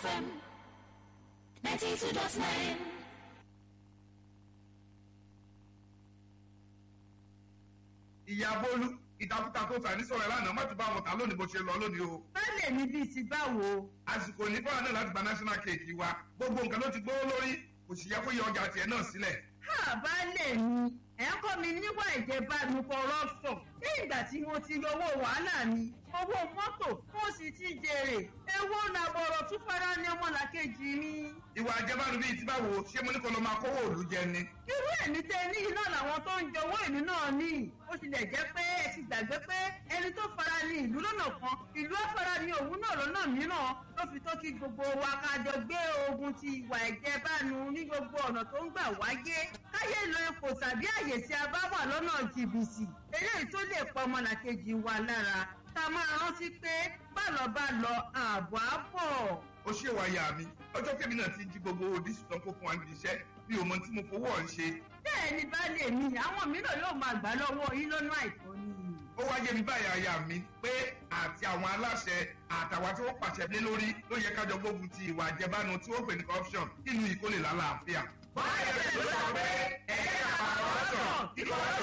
FM 92.9. ìyá bólú ìtakùtà tó tà ní sọ̀rọ̀ lánàá má ti bá wọn tà lónìí bó ṣe lọ lónìí o. bẹ́ẹ̀ mi bíi ti báwo. àsìkò ní fáwọn náà láti gba national cake wa gbogbo nǹkan ló ti gbówó lórí kò sì yẹ kó yọ ọjà tiẹ̀ náà sílẹ̀. ha baálé mi ẹ̀ ń kọ́ mi níwà ìjẹbánu corruption ní ìgbà tí mo ti yọwọ́ wàhálà mi owó mọ́tò mo sì ti jèrè èwo làbọ̀rọ̀ tún fara ní ọmọlàkejì mi. ìwà àjẹbánu bíi ti báwo ṣé mo ní kó lọ máa kówó òòlù jẹ ni. irú ẹ̀mí tẹ ní iná làwọn tó ń jọwọ́ ìlú náà ní ó tilẹ̀ jẹ́ pé ẹ ti gbàgbé pé ẹni tó fara ní ìlú lọ́nà kan ìlú afara ní òun náà lọ́nà mìíràn ló fi tó kí gbogbo wa ká jọ gbé ogun ti ìwà ìjẹbánu ní gbogbo ọ̀nà tó ń gbà wáyé káyé lo ipò tàbí àyè tí a bá wà lọ́nà jìbìtì eléyìí tó lè pa ọmọlàkejì wa lára ká máa rántí pé bálọ̀ bá lọ ààbọ̀ á bọ̀. ó ṣe wá ya mi ọjọ́ kẹ́mi náà ti jí gbogbo dísù tán kó fún wa níbi iṣẹ́ mi ò mọ tí mo fowó ọ̀ ń ṣe. bẹ́ẹ̀ ni baálé mi àwọn mìíràn yóò máa gbà lọ́wọ́ yín lọ́nà àìtọ́ ni. ó wá yé mi báyìí aya mi pé àti àwọn aláṣẹ àtàwọn tí wọ́n pàṣẹ lé lórí ló yẹ kájọ gbógun ti ìwà àjẹbánu tí wọ́n pè ní corruption nínú ìkólè lálàáfíà. báyọ̀ ló sọ pé ẹ̀ka corruption tí corruption